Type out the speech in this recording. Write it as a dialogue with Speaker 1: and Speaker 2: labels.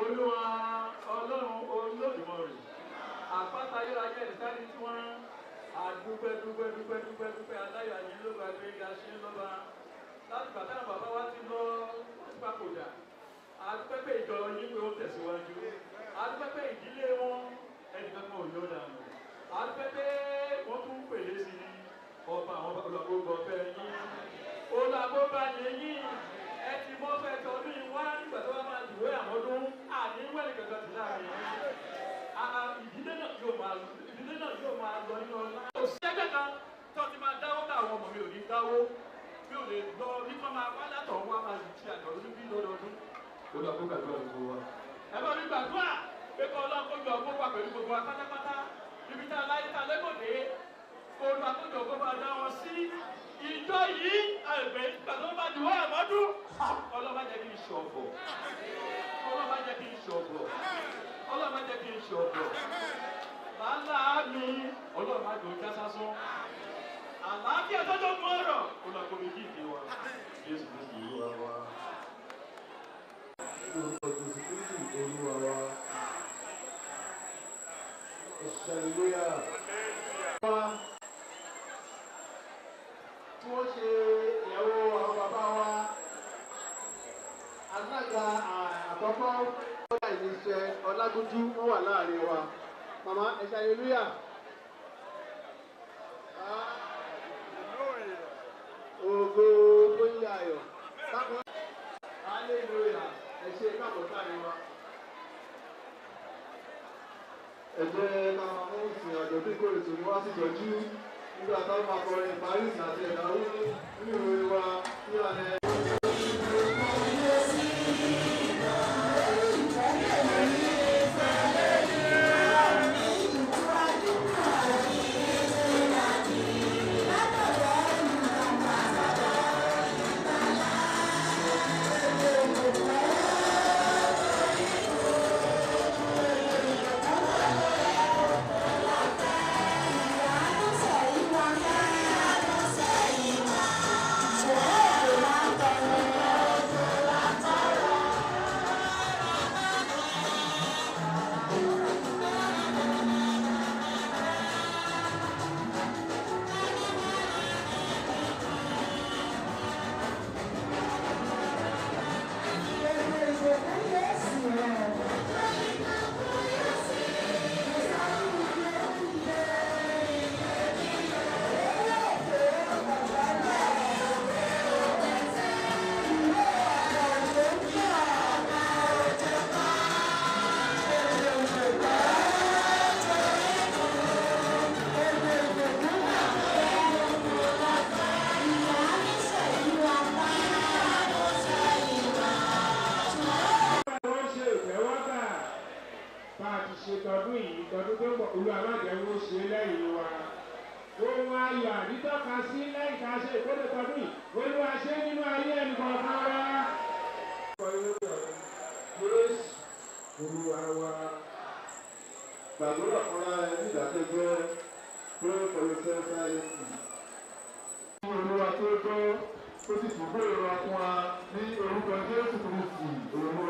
Speaker 1: olúwa ọlọ́run olódùmarè àpáta ayérayé ẹ̀dẹ́sáré tí wọ́n àdúpẹ́ dúpẹ́ dúpẹ́ dúpẹ́ dúpẹ́ aláyọ̀ àyè ló bá gbé ga ṣe ń lọ́ba láti bàtà bàbá wa ti lọ papòdà àdúpẹ́ pé ìjọ yín pé ó tẹ̀síwájú àdúpẹ́ pé ìdílé wọn ẹnìkan kan ò yọ dànù àdúpẹ́ pé wọ́n tún pèlè sí i ọba àwọn olùgbò ọ̀fẹ́ yín olùgbò yẹn yín ẹ ti mọ́ fẹ́ tọdún yìí wá nígbà tó bá máa dìwé àwọn ọdún àníwẹ̀ nìkankan ti láàrin yín ìdílé náà yóò máa lọ ìdílé náà yóò máa lọ nínú ọlá. òṣìṣẹ́ kan tó ti máa dáwó ká àwọn ọmọ mi ò ní dáwó mi ò lè lọ ní kọ́ máa wá látọ̀ wá máa ti àjọ̀dún bí lọ́dọọdún. olùgbò gbàdúrà gbogbo wa. ẹ bá mi gbàdúrà pé kọ́ ọlọ́run kó jọ ọgbọ́n wà pẹ̀lú gbogbo wa pátápátá ibi tá a láyé tá a lẹ́gbọ̀dé olú àkójọ kó máa dá wọn sí ìjọ yìí àgbẹ̀ gbàgbọ́ bá ti wá àmọ́dún ọlọ́ba jẹ́ kí n ṣọ̀bọ̀ ọlọ́ba jẹ́ kí n ṣọ̀bọ̀ ọlọ́ba jẹ́ kí n ṣọ̀bọ̀ làálà mi ọlọ́ba jò já sásán àlàáfíà tọ́jọ́ mú ọ̀rọ̀ olùkọ́ mi kì í di wa Jésù Kristi olúwa wa.
Speaker 2: Orúkọ Jésù Kristi olúwa wa. Ìṣẹ̀lúyà. Wá tí wọ́n ṣe ìyàwó àwọn bàbá wa. Alága àkọ́kọ́ ọ̀gá ìníṣẹ́ Ọlágúnjú wọ́n wà láàrin wa. Màmá ẹ̀ṣẹ̀ ìlúyà. Ògo Gbóyè Ayọ̀. Bákan Hallelujah. Ẹ ṣe káàbọ̀ sáàrin wa. Ẹ jẹ́ ká máa mú ìsìn àjọ̀dún ìkórè tó ní wá sí ìjọ́jú nígbà táwọn máa kọrin Paris àti ẹ̀dáwó nínú ìròyìn wa ní alẹ́.
Speaker 3: wọ́n ṣe ìtẹ́wọ́gbà bá a ti ṣe tọdún yìí tọdún tó ń bọ̀ olú alájẹwò ṣe lẹ́yìn wa. ohun ayọ̀ àdítọ́ka sí lẹ́yìn tá a ṣe ìkórè tọdún yìí olúwa ṣe nínú ayé ẹnìkọ̀ọ̀kan wa.
Speaker 2: Grace olúwa wa. Gbàdúrà fúnra ẹ ní ìdákẹ́jẹ́ pray for yourself silently. Olúwa tó gbọ́ ó sì tún gbèrò wa fún wa ní orúkọ Jésù Kristi olúwa.